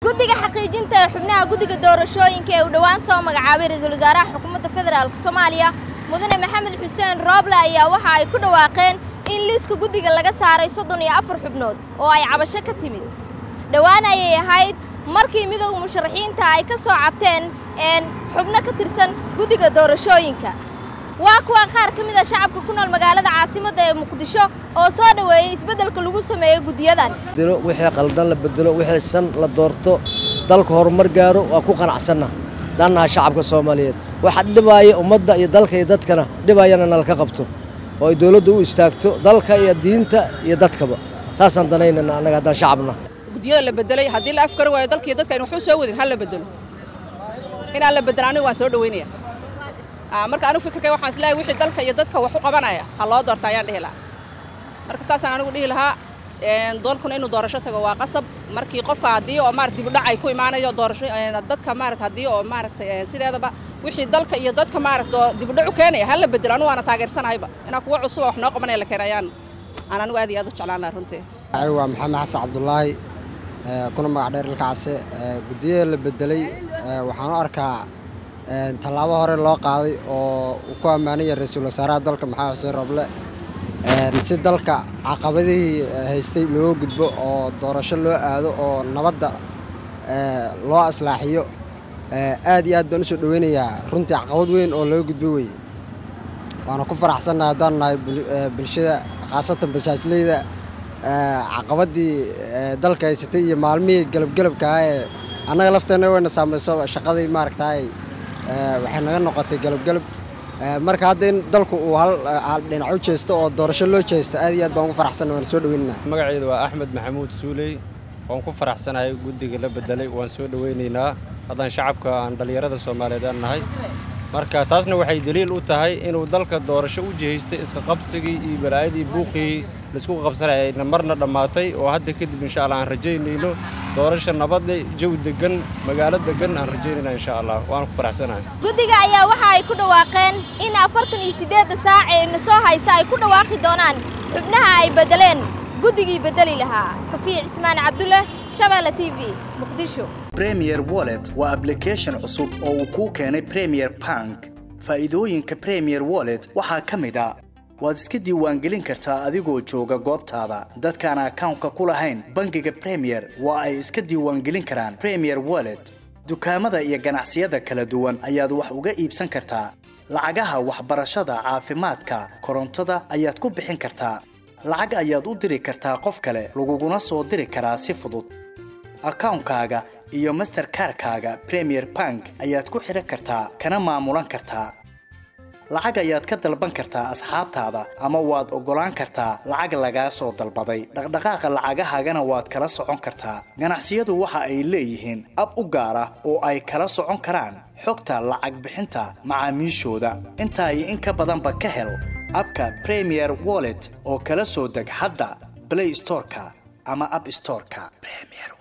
guddiga xaqiijinta ee xubnaha guddiga doorashooyinka ee uu dhowaan soo magacaabay ra-iisul wasaaraha xukuumadda federaalk soomaaliya mudane maxamed xuseen rooble ayaa waxa ay ku dhawaaqeen in liiska guddiga laga saaray soddon iyo afar xubnood oo ay cabasho ka timid dhowaan ayay ahayd markii midowga musharaxiinta ay ka soo cabteen xubno ka tirsan guddiga doorashooyinka waa kuwa qaar ka mid a shacabka ku nool magaalada caasimadda ee muqdisho oo soo dhoweeyey isbeddelka lagu sameeyo guddiyadan wixii qaldan la bedelo wixii san la doorto dalka horumar gaaro waa ku qanacsanna dannaha shacabka soomaaliyeed waxa dhibaaya ummadda iyo dalka iyo dadkana dhibayana nalka qabto oo ay dowladdu u istaagto dalka iyo diinta iyo dadkaba saasaan danaynana annaga haddaan shacabna guddiyada la bedelay haddii la afkari waayo dalka iyo dadka aynu waxu soo wadin ha la bedelo inaan la bedelo aniga waan soo dhaweynaya marka anigu fikirkay waxaan isleeyahay wixii dalka iyo dadka wax u qabanaya ha loo doorta ayaan dhihi lahaa marka saasaan anigu dhihi lahaa doolkuna inuu doorasho tago waa qasab markii qofka haddii oo maarata dibudhac ay ku imaanayo doorasho dadka maarata haddii oo maaragtay sideedaba wixii dalka iyo dadka maarata dibudhac u keenaya ha la bedelo anigu waana taageersanahayba inaan kuwa cusuba wax noo qabanaya la keena ayaan aan anigu aad iyo aad u jeclaan lahaa runtii waa maxamed xasan cabdulaahi kuna magac dheer ilkacase guddiyada la bedelay waxaan u arkaa tallaabo hore loo qaaday oo uu ku ammaanaya ra-iisul wasaaraha dalka maxamed xuseen roble si dalka caqabadihii haystay loo gudbo oo doorasho loo aado oo nabadda loo islaaxiyo aad iyo aad baan usoo dhoweynayaa runtii caqabad weyn oo laga gudbo weye waana ku faraxsannahay haddaan nahay bulshada khaasatan bajaajleyda caqabadii dalka haysatay iyo maalmihii galabgelabkaah ee annaga lafteenna wayna saamayso shaqadii maaragtaay waxay naga noqotay galabgelab marka hadda in dalku uu hal dhinac u jeesto oo doorasho loo jeesto aad iyo aad baan ugu faraxsanna waan soo dhaweynayna magaceedu waa axmed maxamuud suuley waan ku faraxsanahay guddiga la bedelay waan soo dhoweynaynaa haddaan shacabka aan dhallinyarada soomaaliyeed aan nahay marka taasna waxay daliil u tahay inuu dalka doorasho u jihaystay iska qabsigii iyo balaayadii buuqii laisku qabsanaya ayna marna dhammaatay oo hadda kadib insha allah aan rajaynayno doorasha nabadle jawi degan magaalo degan aan rajaynayna insha allah waan ku faraxsanahay guddiga ayaa waxa ay ku dhawaaqeen in afartan iyo siddeedda saac ee na soo haysa ay ku dhawaaqi doonaan xubnaha ay beddeleen guddigii beddeli lahaa safiic cismaan cabdulle shabeelle t v muqdisho premier wallet waa ablication cusub oo uu kuu keenay premier bank faa'iidooyinka premier wallet waxaa ka mid a waad iska diiwaangelin kartaa adigoo jooga goobtaada dadkaan akawnka ku lahayn bangiga premier waa ay iska diiwaangelin karaan premier wallet dukaamada iyo ganacsiyada kala duwan ayaad wax uga iibsan kartaa lacagaha waxbarashada caafimaadka korontada ayaad ku bixin kartaa lacag ayaad u diri kartaa qof kale laguguna soo diri karaa si fudud akawnkaaga iyo masterkarkaaga premier bank ayaad ku xidhan kartaa kana maamulan kartaa lacag ayaad ka dalban kartaa asxaabtaada ama waad oggolaan kartaa lacag lagaa soo dalbaday dhaqdhaqaaqa lacagahaagana waad kala socon kartaa ganacsiyadu waxa ay leeyihiin ab u gaar ah oo ay kala socon karaan xogta lacag bixinta macaamiishooda intaa iyo in ka badanba ka hel abka premier wallet oo kala soo deg hadda blay storeka ama ab storeka